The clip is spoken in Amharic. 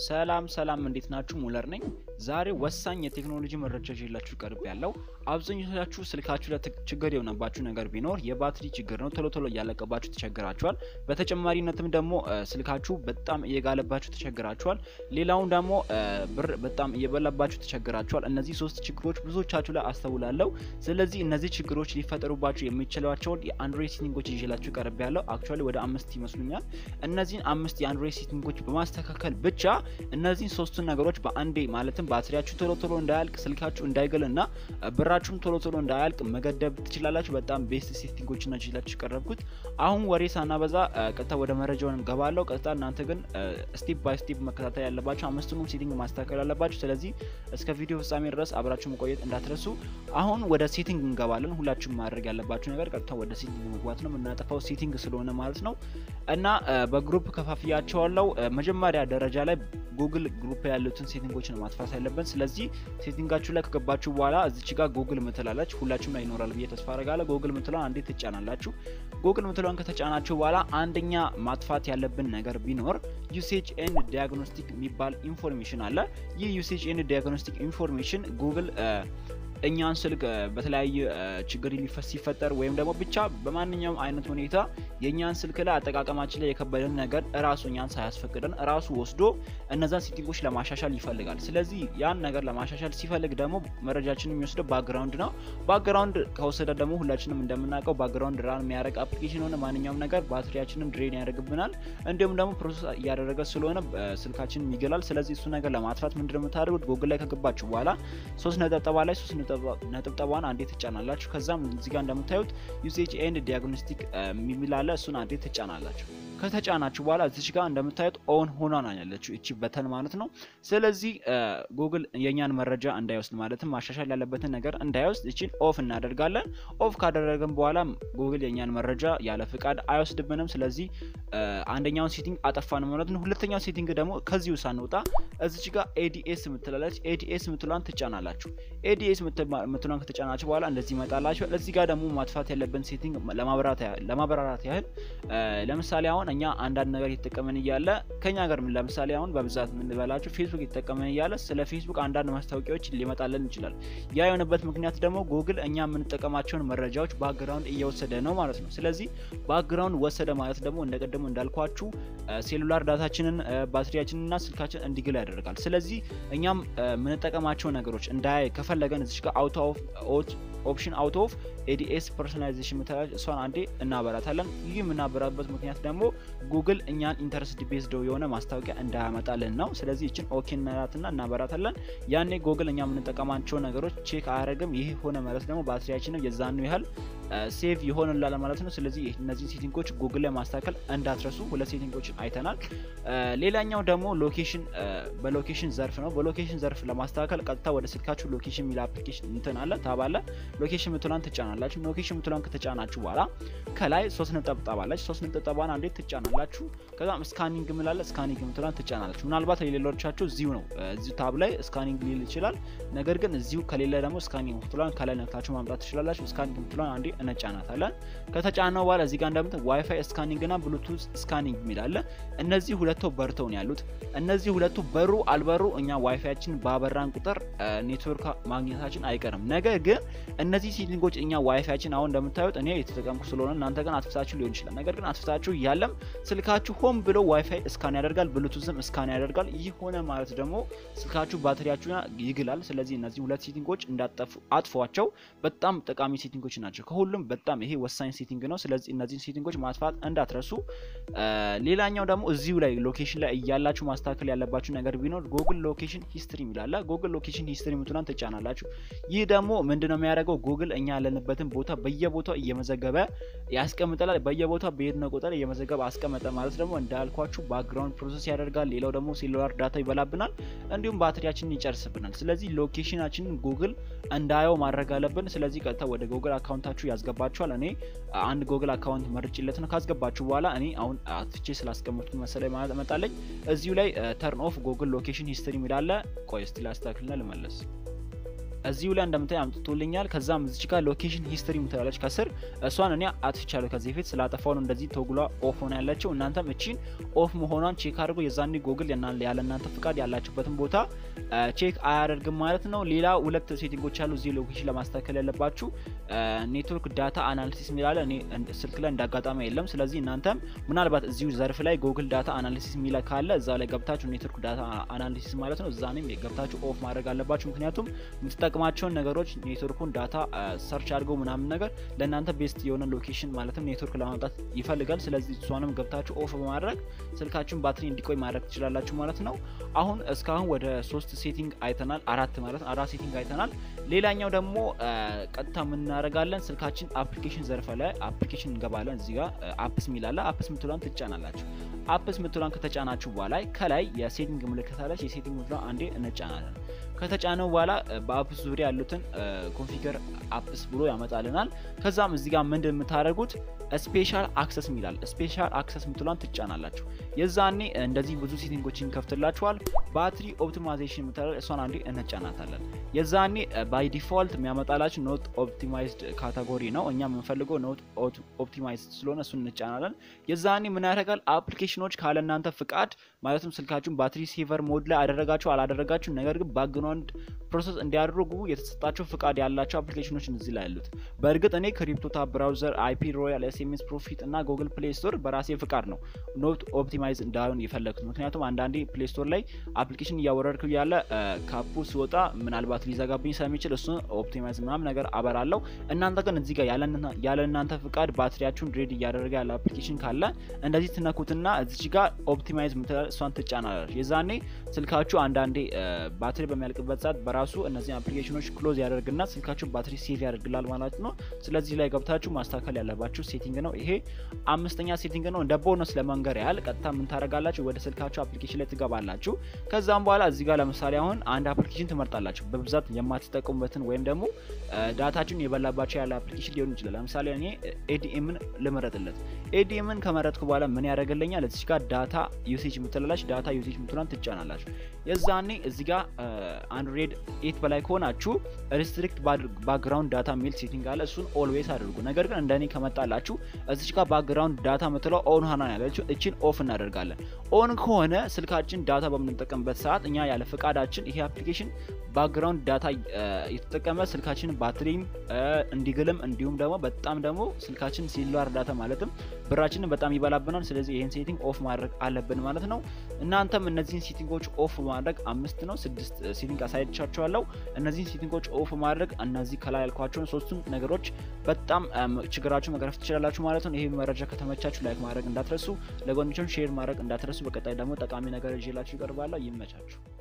ሰላም ሰላም እንዴት ናችሁ? ሙለር ነኝ። ዛሬ ወሳኝ የቴክኖሎጂ መረጃ ይዤላችሁ ቀርብ ያለው አብዛኞቻችሁ ስልካችሁ ላይ ችግር የሆነባችሁ ነገር ቢኖር የባትሪ ችግር ነው። ቶሎ ቶሎ እያለቀባችሁ ተቸግራችኋል። በተጨማሪነትም ደግሞ ስልካችሁ በጣም እየጋለባችሁ ተቸግራችኋል። ሌላውን ደግሞ ብር በጣም እየበላባችሁ ተቸግራችኋል። እነዚህ ሶስት ችግሮች ብዙዎቻችሁ ላይ አስተውላለሁ። ስለዚህ እነዚህ ችግሮች ሊፈጠሩባችሁ የሚችሏቸውን የአንድሮይድ ሴቲንጎች ይዤላችሁ ቀርብ ያለው አክቹዋሊ ወደ አምስት ይመስሉኛል። እነዚህን አምስት የአንድሮይድ ሴቲንጎች በማስተካከል ብቻ እነዚህን ሶስቱን ነገሮች በአንዴ ማለትም ባትሪያችሁ ቶሎ ቶሎ እንዳያልቅ፣ ስልካችሁ እንዳይገል እና ብራችሁም ቶሎ ቶሎ እንዳያልቅ መገደብ ትችላላችሁ። በጣም ቤስት ሴቲንጎች ናቸው ይላችሁ ቀረብኩት። አሁን ወሬ ሳናበዛ ቀጥታ ወደ መረጃውን እንገባለሁ። ቀጥታ እናንተ ግን ስቴፕ ባይ ስቴፕ መከታተል ያለባችሁ አምስቱንም ሴቲንግ ማስተካከል ያለባችሁ። ስለዚህ እስከ ቪዲዮ ፍጻሜ ድረስ አብራችሁ መቆየት እንዳትረሱ። አሁን ወደ ሴቲንግ እንገባለን። ሁላችሁም ማድረግ ያለባችሁ ነገር ቀጥታ ወደ ሴቲንግ መግባት ነው። የምናጠፋው ሴቲንግ ስለሆነ ማለት ነው እና በግሩፕ ከፋፍያቸዋለሁ። መጀመሪያ ደረጃ ላይ ጉግል ግሩፕ ያሉትን ሴቲንጎች ነው ማጥፋት ያለብን። ስለዚህ ሴቲንጋችሁ ላይ ከገባችሁ በኋላ እዚች ጋር ጉግል ምትላለች ሁላችሁም ላይ ይኖራል ብዬ ተስፋ አረጋለሁ። ጉግል ምትለዋን አንዴ ትጫናላችሁ። ጉግል ምትለዋን ከተጫናችሁ በኋላ አንደኛ ማጥፋት ያለብን ነገር ቢኖር ዩሴጅ ኤንድ ዲያግኖስቲክ የሚባል ኢንፎርሜሽን አለ። ይህ ዩሴጅ ኤንድ ዲያግኖስቲክ ኢንፎርሜሽን ጉግል እኛን ስልክ በተለያየ ችግር ሊፈስ ሲፈጠር ወይም ደግሞ ብቻ በማንኛውም አይነት ሁኔታ የእኛን ስልክ ላይ አጠቃቀማችን ላይ የከበደን ነገር እራሱ እኛን ሳያስፈቅደን እራሱ ወስዶ እነዛን ሴቲንጎች ለማሻሻል ይፈልጋል። ስለዚህ ያን ነገር ለማሻሻል ሲፈልግ ደግሞ መረጃችን የሚወስደው ባክግራውንድ ነው። ባክግራውንድ ከወሰደ ደግሞ ሁላችንም እንደምናውቀው ባክግራውንድ ራን የሚያደርግ አፕሊኬሽን ሆነ ማንኛውም ነገር ባትሪያችንን ድሬን ያደርግብናል። እንዲሁም ደግሞ ፕሮሰስ እያደረገ ስለሆነ ስልካችንን ይገላል። ስለዚህ እሱ ነገር ለማጥፋት ምንድነው የምታደርጉት? ጉግል ላይ ከገባችሁ በኋላ ሶስት ነጠብጠባ ላይ ሶስት ነጥብጠቧን አንዴ ትጫናላችሁ። ከዛም እዚህ ጋር እንደምታዩት ዩሴጅ ኤንድ ዲያግኖስቲክ የሚላለ እሱን አንዴ ትጫናላችሁ። ከተጫናችሁ በኋላ እዚች ጋር እንደምታዩት ኦን ሆኗ ነው ያለችው እቺ በተን ማለት ነው። ስለዚህ ጉግል የእኛን መረጃ እንዳይወስድ ማለትም ማሻሻል ያለበትን ነገር እንዳይወስድ እቺን ኦፍ እናደርጋለን። ኦፍ ካደረግን በኋላ ጉግል የእኛን መረጃ ያለ ፍቃድ አይወስድብንም። ስለዚህ አንደኛውን ሴቲንግ አጠፋን ማለት ነው። ሁለተኛው ሴቲንግ ደግሞ ከዚሁ ሳንወጣ እዚች ጋር ኤዲኤስ ምትላለች። ኤዲኤስ ምትሏን ትጫናላችሁ። ኤዲኤስ ምትሏን ከተጫናችሁ በኋላ እንደዚህ ይመጣላችሁ። እዚህ ጋር ደግሞ ማጥፋት ያለብን ሴቲንግ ለማብራራት ያህል ለምሳሌ አሁን እኛ አንዳንድ ነገር እየተጠቀመን እያለ ከኛ ጋር ለምሳሌ አሁን በብዛት የምንበላቸው ፌስቡክ እየተጠቀመን እያለ ስለ ፌስቡክ አንዳንድ ማስታወቂያዎች ሊመጣለን ይችላል። ያ የሆነበት ምክንያት ደግሞ ጉግል እኛ የምንጠቀማቸውን መረጃዎች ባክግራውንድ እየወሰደ ነው ማለት ነው። ስለዚህ ባክግራውንድ ወሰደ ማለት ደግሞ እንደቀደሙ እንዳልኳችሁ ሴሉላር ዳታችንን ባትሪያችንንና ስልካችን እንዲግል ያደርጋል። ስለዚህ እኛም የምንጠቀማቸው ነገሮች እንዳያይ ከፈለገን እዚች ጋር አውቶ ኦፕሽን አውት ኦፍ ኤዲኤስ ፐርሶናላይዜሽን ምትላለች እሷን አንዴ እናበራታለን። ይህ የምናበራበት ምክንያት ደግሞ ጉግል እኛን ኢንተረስት ቤዝድ የሆነ ማስታወቂያ እንዳያመጣልን ነው። ስለዚህ ይችን ኦኬ እናላትና እናበራታለን። ያኔ ጉግል እኛ የምንጠቀማቸው ነገሮች ቼክ አያደርግም። ይህ ሆነ ማለት ደግሞ ባትሪያችንም የዛኑ ያህል ሴቭ ይሆንላል ማለት ነው። ስለዚህ እነዚህን ሴቲንጎች ጉግል ላይ ማስተካከል እንዳትረሱ። ሁለት ሴቲንጎችን አይተናል። ሌላኛው ደግሞ ሎኬሽን በሎኬሽን ዘርፍ ነው። በሎኬሽን ዘርፍ ለማስተካከል ቀጥታ ወደ ስልካችሁ ሎኬሽን የሚል አፕሊኬሽን እንትን አለ ታባለ ሎኬሽን ምትሏን ትጫናላችሁ። ሎኬሽን ምትሏን ከተጫናችሁ በኋላ ከላይ ሶስት ነጠብጣብ አለች። ሶስት ነጠብጣቧን አንዴ ትጫናላችሁ። ከዛም ስካኒንግ ምላለ ስካኒንግ ምትሏን ትጫናላችሁ። ምናልባት የሌሎቻችሁ እዚሁ ነው እዚሁ ታብ ላይ ስካኒንግ ሊል ይችላል። ነገር ግን እዚሁ ከሌለ ደግሞ ስካኒንግ ምትሏን ከላይ ነክታችሁ ማምጣት ትችላላችሁ። ስካኒንግ ምትሏን አንዴ እንጫናታለን። ከተጫነው በኋላ እዚህ ጋር እንደምት ዋይፋይ ስካኒንግ እና ብሉቱዝ ስካኒንግ የሚላለ እነዚህ ሁለቱ በርተው ነው ያሉት። እነዚህ ሁለቱ በሩ አልበሩ እኛ ዋይፋያችን ባበራን ቁጥር ኔትወርክ ማግኘታችን አይቀርም። ነገር ግን እነዚህ ሴቲንጎች እኛ ዋይፋያችን አሁን እንደምታዩት እኔ የተጠቀምኩ ስለሆነ እናንተ ግን አጥፍታችሁ ሊሆን ይችላል። ነገር ግን አጥፍታችሁ እያለም ስልካችሁ ሆን ብሎ ዋይፋይ እስካን ያደርጋል፣ ብሉቱዝም እስካን ያደርጋል። ይህ ሆነ ማለት ደግሞ ስልካችሁ ባትሪያችሁ ይግላል። ስለዚህ እነዚህ ሁለት ሴቲንጎች እንዳጠፉ አጥፏቸው። በጣም ጠቃሚ ሴቲንጎች ናቸው። ከሁሉም በጣም ይሄ ወሳኝ ሴቲንግ ነው። ስለዚህ እነዚህን ሴቲንጎች ማጥፋት እንዳትረሱ። ሌላኛው ደግሞ እዚሁ ላይ ሎኬሽን ላይ እያላችሁ ማስተካከል ያለባችሁ ነገር ቢኖር ጉግል ሎኬሽን ሂስትሪ የሚላለ ጉግል ሎኬሽን ሂስትሪ ምትሏን ትጫናላችሁ። ይህ ደግሞ ምንድነው የሚያደርገው ጉግል እኛ ያለንበትን ቦታ በየቦታው እየመዘገበ ያስቀምጠላል። በየቦታው በሄድነው ቁጥር እየመዘገበ አስቀመጠ ማለት ደግሞ እንዳልኳችሁ ባክግራውንድ ፕሮሰስ ያደርጋል። ሌላው ደግሞ ሴሉላር ዳታ ይበላብናል፣ እንዲሁም ባትሪያችንን ይጨርስብናል። ስለዚህ ሎኬሽናችንን ጉግል እንዳየው ማድረግ አለብን። ስለዚህ ቀጥታ ወደ ጉግል አካውንታችሁ ያስገባችኋል። እኔ አንድ ጉግል አካውንት መርጭለት ነው። ካስገባችሁ በኋላ እኔ አሁን አትቼ ስላስቀመጥኩት መሰለኝ ማለት መጣለኝ። እዚሁ ላይ ተርን ኦፍ ጉግል ሎኬሽን ሂስትሪ የሚላለ ቆይ እስቲ ላስተካክልና ልመለስ። እዚሁ ላይ እንደምታይ አምጥቶልኛል። ከዛም እዚች ጋር ሎኬሽን ሂስትሪ ምትላለች ከስር እሷን እኔ አጥፍቻለሁ ከዚህ በፊት ስላጠፋው ነው እንደዚህ ተጉሏ ኦፍ ሆና ያለችው። እናንተም እቺን ኦፍ መሆኗን ቼክ አድርጎ የዛኔ ጎግል ያለ እናንተ ፍቃድ ያላችሁበትን ቦታ ቼክ አያደርግም ማለት ነው። ሌላ ሁለት ሴቲንጎች አሉ እዚህ ሎኬሽን ለማስተካከል ያለባችሁ ኔትወርክ ዳታ አናሊሲስ የሚላለ እኔ ስልክ ላይ እንዳጋጣሚ የለም። ስለዚህ እናንተም ምናልባት እዚሁ ዘርፍ ላይ ጎግል ዳታ አናሊሲስ የሚለ ካለ እዛ ላይ ገብታችሁ ኔትወርክ ዳታ አናሊሲስ ማለት ነው እዛኔም ገብታችሁ ኦፍ ማድረግ አለባችሁ። ምክንያቱም የምትጠቅማቸውን ነገሮች ኔትወርኩን ዳታ ሰርች አድርገው ምናምን ነገር ለእናንተ ቤስት የሆነ ሎኬሽን ማለትም ኔትወርክ ለማምጣት ይፈልጋል። ስለዚህ እሷንም ገብታችሁ ኦፍ በማድረግ ስልካችሁን ባትሪ እንዲቆይ ማድረግ ትችላላችሁ ማለት ነው። አሁን እስካሁን ወደ ሶስት ሴቲንግ አይተናል፣ አራት ማለት ነው። አራት ሴቲንግ አይተናል። ሌላኛው ደግሞ ቀጥታ የምናደርጋለን ስልካችን አፕሊኬሽን ዘርፈ ላይ አፕሊኬሽን እንገባለን። እዚህ ጋር አፕስ ሚላለ አፕስ ምትሏን ትጫናላችሁ። አፕስ ምትሏን ከተጫናችሁ በኋላ ከላይ የሴቲንግ ምልክት አለች። የሴቲንግ ምትሏን አንዴ እንጫናለን። ከተጫነው በኋላ በአፕስ ዙሪያ ያሉትን ኮንፊገር አፕስ ብሎ ያመጣልናል። ከዛም እዚህ ጋር ምንድን የምታደርጉት ስፔሻል አክሰስ ሚላል ስፔሻል አክሰስ ምትሏን ትጫናላችሁ። የዛኔ እንደዚህ ብዙ ሴቲንጎችን ይከፍትላችኋል። ባትሪ ኦፕቲማይዜሽን ምትላል እሷን አንዴ እንጫናታለን። የዛኔ ባይ ዲፎልት የሚያመጣላችሁ ኖት ኦፕቲማይዝድ ካታጎሪ ነው። እኛ የምንፈልገው ኖት ኦፕቲማይዝድ ስለሆነ እሱን እንጫናለን። የዛኔ ምን ያደርጋል አፕሊኬሽኖች ካለ እናንተ ፍቃድ ማለትም ስልካችሁን ባትሪ ሴቨር ሞድ ላይ አደረጋችሁ አላደረጋችሁ ነገር ግን ባክግራውንድ ፕሮሰስ እንዲያደርጉ የተሰጣቸው ፍቃድ ያላቸው አፕሊኬሽኖች እዚህ ላይ ያሉት። በእርግጥ እኔ ክሪፕቶታ ብራውዘር፣ አይፒ ሮያል፣ ኤስኤምኤስ ፕሮፊት እና ጉግል ፕሌይ ስቶር በራሴ ፍቃድ ነው ኖት ኦፕቲማይዝ እንዳይሆን የፈለግኩት። ምክንያቱም አንዳንዴ ፕሌይ ስቶር ላይ አፕሊኬሽን እያወረድኩ ያለ ካፑ ሲወጣ ምናልባት ሊዘጋብኝ ስለሚችል እሱን ኦፕቲማይዝ ምናምን ነገር አበራለሁ። እናንተ ግን እዚህ ጋር ያለ እናንተ ፍቃድ ባትሪያችሁን ሬድ እያደረገ ያለ አፕሊኬሽን ካለ እንደዚህ ትነኩትና እዚች ጋር ኦፕቲማይዝ ምትላል እሷን ትጫናላችሁ። የዛኔ ስልካችሁ አንዳንዴ ባትሪ በሚያልቅበት ሰዓት በራሱ እነዚህ አፕሊኬሽኖች ክሎዝ ያደርግና ስልካችሁ ባትሪ ሴቭ ያደርግላል ማለት ነው። ስለዚህ ላይ ገብታችሁ ማስተካከል ያለባችሁ ሴቲንግ ነው። ይሄ አምስተኛ ሴቲንግ ነው። እንደ ቦነስ ለመንገር ያህል ቀጥታ ምን ታደርጋላችሁ? ወደ ስልካችሁ አፕሊኬሽን ላይ ትገባላችሁ። ከዛም በኋላ እዚህ ጋር ለምሳሌ አሁን አንድ አፕሊኬሽን ትመርጣላችሁ። በብዛት የማትጠቀሙበትን ወይም ደግሞ ዳታችሁን የበላባቸው ያለ አፕሊኬሽን ሊሆን ይችላል። ለምሳሌ እኔ ኤዲኤምን ልመረጥለት። ኤዲኤምን ከመረጥኩ በኋላ ምን ያደርግልኛል? እዚህ ጋር ዳታ ዩሴጅ ምትላላች ዳታ ዩሴጅ ምትሏን ትጫናላችሁ። የዛኔ እዚህ ጋር አንድሮይድ ኤት በላይ ከሆናችሁ ሪስትሪክት ባክግራውንድ ዳታ የሚል ሴቲንግ አለ። እሱን ኦልዌይስ አድርጉ። ነገር ግን እንደኔ ከመጣላችሁ እዚች ጋር ባክግራውንድ ዳታ ምትለው ኦን ሆና ያለችው እችን ኦፍ እናደርጋለን። ኦን ከሆነ ስልካችን ዳታ በምንጠቀምበት ሰዓት እኛ ያለ ፈቃዳችን ይሄ አፕሊኬሽን ባክግራውንድ ዳታ የተጠቀመ ስልካችንን ባትሪም እንዲግልም እንዲሁም ደግሞ በጣም ደግሞ ስልካችን ሲሏር ዳታ ማለትም ብራችንን በጣም ይበላብናል። ስለዚህ ይህን ሴቲንግ ኦፍ ማድረግ አለብን ማለት ነው። እናንተም እነዚህን ሴቲንጎች ኦፍ ማድረግ አምስት ነው ስድስት ሴቲንግ አሳይቻችኋለሁ። እነዚህን ሴቲንጎች ኦፍ ማድረግ እነዚህ ከላይ ያልኳቸውን ሶስቱም ነገሮች በጣም ችግራችሁ መቅረፍ ትችላላችሁ ማለት ነው። ይህ መረጃ ከተመቻችሁ ላይክ ማድረግ እንዳትረሱ፣ ለጓደኞቻችሁ ሼር ማድረግ እንዳትረሱ። በቀጣይ ደግሞ ጠቃሚ ነገር ይዤላችሁ ይቀርባለሁ። ይመቻችሁ።